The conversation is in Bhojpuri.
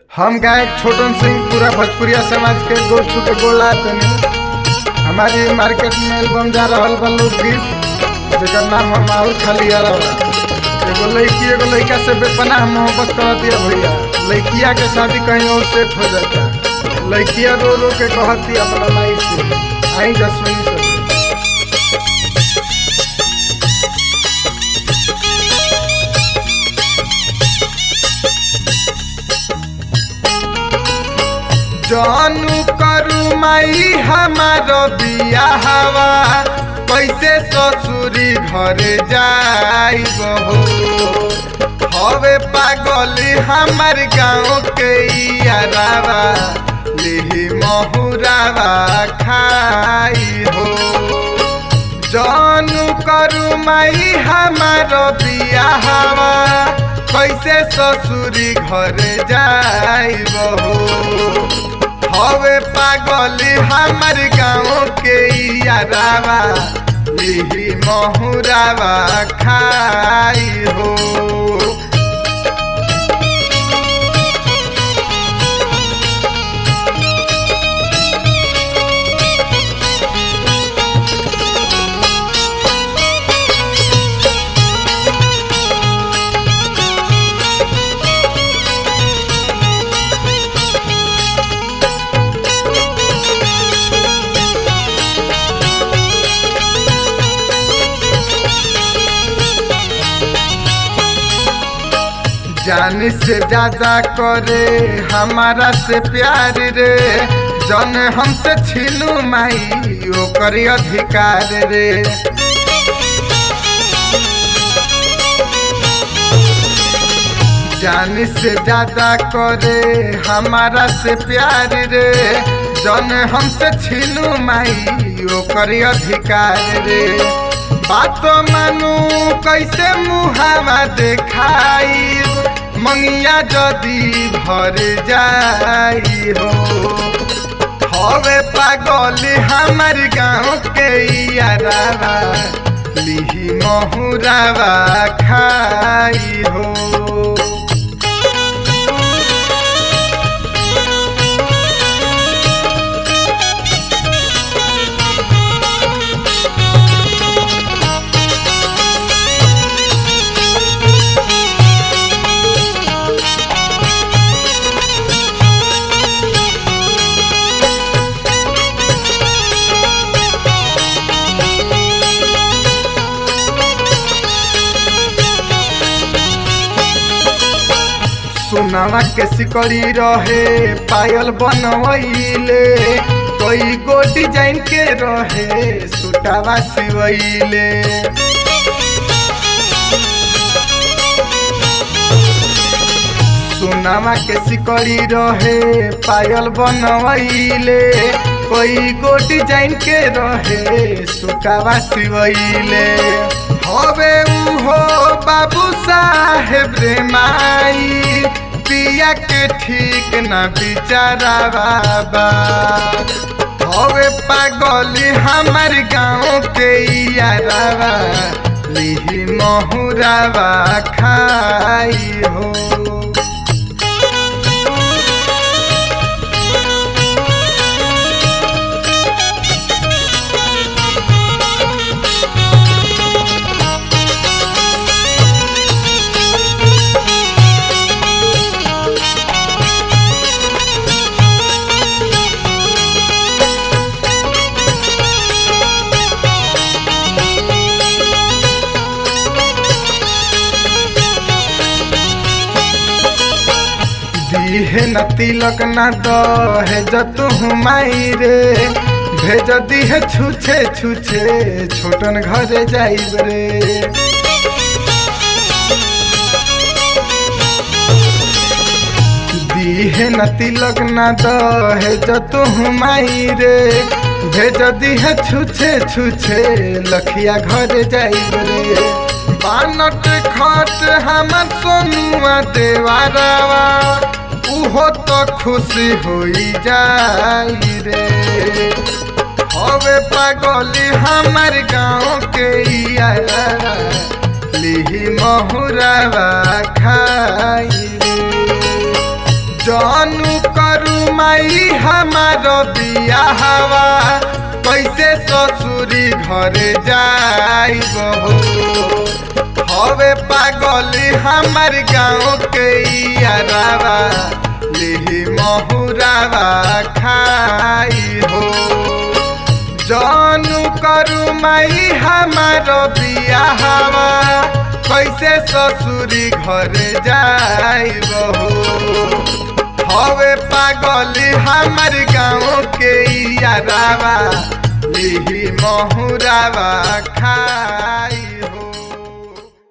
हम गायक छोटन सिंह पूरा भोजपुरिया समाज के गोल छू के गोला तनी हमारी मार्केट में एल्बम जा रहल बा लोकगीत जेकर नाम हम और खाली आ रहा एगो लड़की एगो लड़का से बेपनाह मोहब्बत कर दिया भैया लड़किया के शादी कहीं और सेट हो जाता लड़किया रो रो के कहती अपना माई से आई जसवनी से जानू करू माई हमार बियाहवा कैसे ससुरी घर जाइब हो हवे पागल हमार गाँव के यारावा लिही महुरावा खाई हो जानू करू माई हमार बियाहवा कैसे ससुरी घर जाइब हो हवे पागल हमार गाँव के यारावा लिही महुरावा खाई हो जान से ज्यादा करे हमारा से प्यार रे जन हमसे छीनू माई ओकर अधिकार रे जान से ज्यादा करे हमारा से प्यार रे जन हमसे छीनू माई ओकर अधिकार रे बात मानू कैसे मुहावा देखाई मंगिया जदी भर जाई हो हवे पागल हमार गाँव के यारावा लिही महुरावा खाई हो सोनावा के सिकड़ी रहे पायल बनवैले कोई गो डिजाइन के रहे सुटावा सिवैले सोनावा के सिकड़ी रहे पायल बनवैले कोई गो डिजाइन के रहे सुटावा सिवैले हवे उहो बाबू साहेब रे माई पिया के ठीक न बिचारा बाबा हवे पागल हमार गाँव के यारावा लिही महुरावा खाई हो दीहे न तिलक न दहे जतु माई रे भेज दीहे छुछे छुछे छोटन घरे जाइब रे दीहे न तिलक न दहे जतु माई रे भेज दीहे छुछे छुछे लखिया घरे जाइब रे बानट खट हमर सोनुआ देवारावा उहो तो खुशी होई जाई रे हवे पागली हमार गाँव के यारा लिही महुरावा खाई रे जानू करू माई हमारो बियाहवा कैसे ससुरी घरे जाइब हो हवे पागली हमार गाँव के यारावा लिही महुरावा खाई हो जानू करू माई हमारो बियाहवा कैसे ससुरी घरे जाइब हो हवे पागली हमार गाँव के यारावा लिही महुरावा खाई